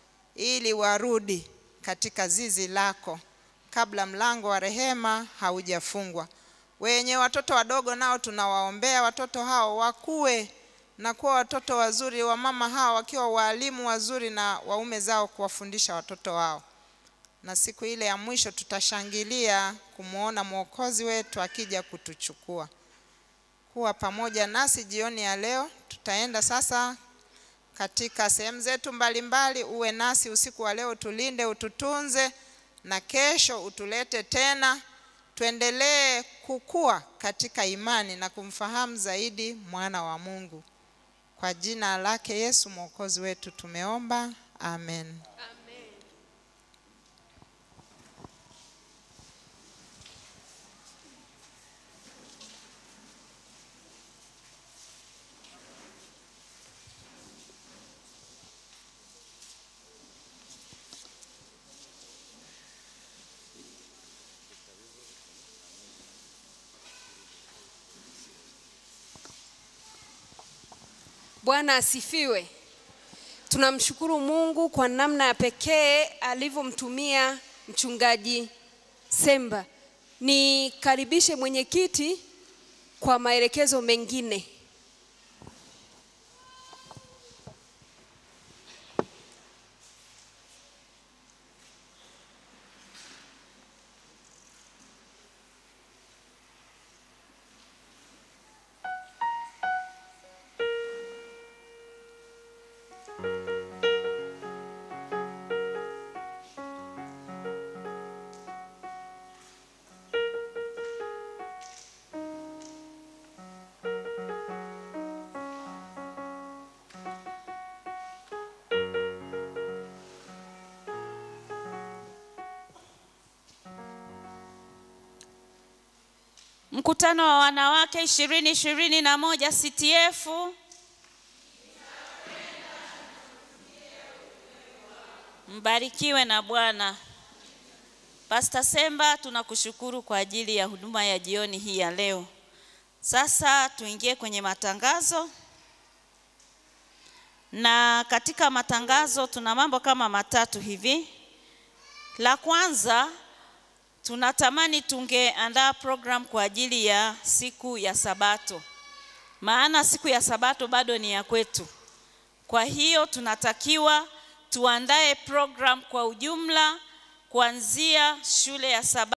Speaker 4: ili warudi katika zizi lako kabla mlango wa rehema haujafungwa. Wenye watoto wadogo nao tunawaombea watoto hao wakue na kuwa watoto wazuri, wa mama hao wakiwa waalimu wazuri na waume zao kuwafundisha watoto wao na siku ile ya mwisho tutashangilia kumwona Mwokozi wetu akija kutuchukua. Kuwa pamoja nasi jioni ya leo. Tutaenda sasa katika sehemu zetu mbalimbali. Uwe nasi usiku wa leo, tulinde, ututunze, na kesho utulete tena, tuendelee kukua katika imani na kumfahamu zaidi mwana wa Mungu. Kwa jina lake Yesu Mwokozi wetu tumeomba, amen.
Speaker 2: Bwana asifiwe. Tunamshukuru Mungu kwa namna ya pekee alivyomtumia mchungaji Semba. Nikaribishe mwenyekiti kwa maelekezo mengine.
Speaker 5: Mkutano wa wanawake ishirini ishirini na moja CTF mbarikiwe na Bwana. Pastor Semba, tunakushukuru kwa ajili ya huduma ya jioni hii ya leo. Sasa tuingie kwenye matangazo, na katika matangazo tuna mambo kama matatu hivi. La kwanza tunatamani tungeandaa program kwa ajili ya siku ya Sabato, maana siku ya Sabato bado ni ya kwetu. Kwa hiyo tunatakiwa tuandae program kwa ujumla kuanzia shule ya Sabato